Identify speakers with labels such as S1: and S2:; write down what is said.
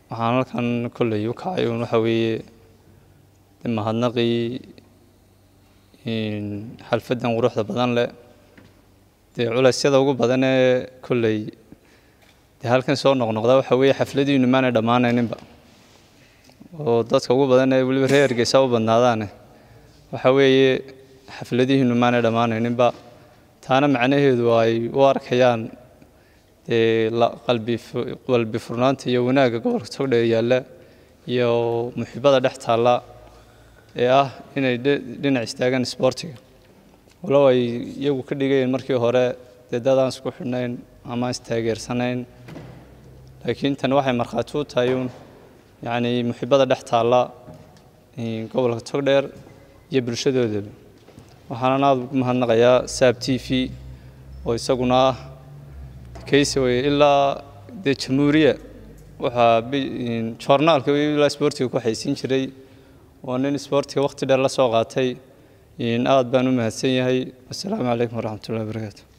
S1: waxaan halkan kolley u kacay uun waxa weeye de mahadnaqii xalfaddan quruxda badan leh dee culeysyada ugu badan ee kolley dee halkan soo noqnoqda waxa weeye xafladiinu maanay dhammaanayninba oo dadka ugu badan ee weliba reer Hargeysa u badnaadaane waxa weeye xafladihiinu maanay dhammaanayninba taana macnaheedu ay u arkayaan dee qalbi qalbi furnaanta iyo wanaagga gobolka togdheer yaalla iyo muxiibada dhex taalla ee ah inay dhinac istaagaan isboortiga walow ay iyagu ka dhigayeen markii hore dee dad aan isku xidhnayn ama istaageersanayn laakiin tani waxay markhaati u tahay uun yacni muxiibada dhex taalla gobolka togdheer iyo bulshadoodaba waxaanan aada ugu mahadnaqayaa saab t v oo isaguna ah kayse weye ilaa dee jamhuuriya waxaa joornaalka ilaa isboortiga ku xaysiin jiray waa nin isboortiga waqti dheer la soo qaatay aad baan u mahadsan yahay assalaamu calaykum waraxmatullahi wabarakaatu